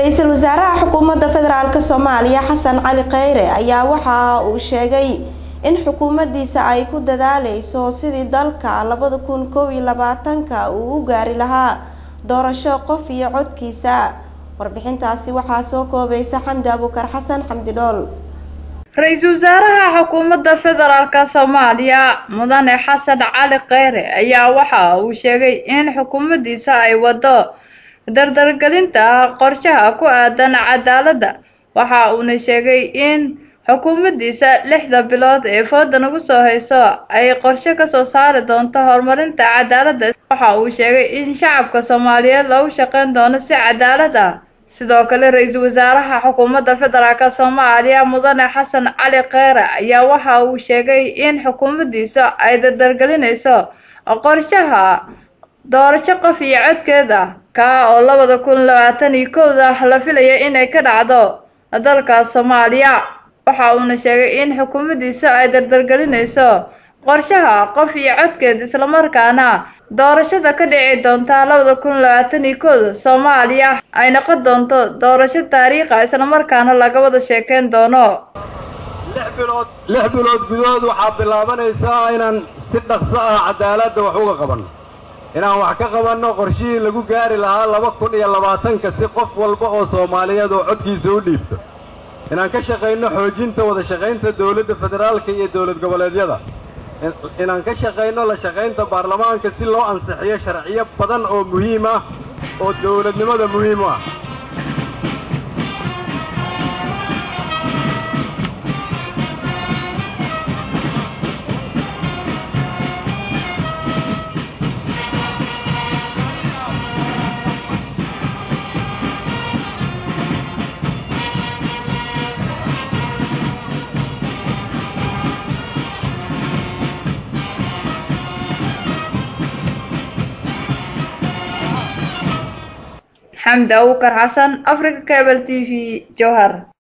ra-iisul wasaaraha xukuumadda federaalk soomaaliya xasan cali kheyre ayaa waxa uu sheegay in xukuumaddiisa ay ku dadaaleyso sidii dalka labada kun koob iyo labaatanka uu u gaari lahaa doorasho qof iyo codkiisa warbixintaasi waxaa soo koobaysa xamdi abuukar xasan xamdi dhool ra-iisul wasaaraha xukuumadda federaalk soomaaliya mudane xasan cali kheyre ayaa waxa uu sheegay in xukuumaddiisa ay wado dardargelinta qorshaha ku aadan cadaaladda waxa uuna sheegay in xukuumaddiisa lixda bilood ee fooda nagu soo hayso ay qorshe kasoo saari doonto horumarinta cadaaladda waxa uu sheegay in shacabka soomaaliyeed loogu shaqeyn doono si cadaalad ah sidoo kale ra-iisul wasaaraha xukuumadda federaalk soomaaliya mudane xasan cali kheyre ayaa waxa uu sheegay in xukuumaddiisa ay dardargelinayso qorshaha doorasho qof iyo codkeeda kaa oo labada kun labaatan iyo kowda la filaya inay ka dhacdo dalka soomaaliya waxa uuna sheegay in xukuumaddiisa ay dardargelinayso qorshaha qof iyo codkeed islamarkaana doorashada ka dhici doonta labada kun labaatan iyo kowda soomaaliya ay noqon doonto doorasho taariikha islamarkaana laga wada sheekeyn doono lix bilood lix bilood gudahood waxaa bilaabanaysaa inaan si dhaqso ah cadaaladda wax uga qabanno inaan wax ka qabanno qorshihii lagu gaari lahaa laba kun iyo labaatanka si qof walba oo soomaaliyeed oo codkiisa u dhiibto inaan ka shaqayno xoojinta wada shaqaynta dawladda federaalka iyo dowlad goboleedyada inaan ka shaqayno la shaqaynta baarlamaanka si loo ansixiyo sharciyo badan oo muhiim ah oo dawladnimada muhiim u ah xamdi abuukar xasan africa cable t v jowhar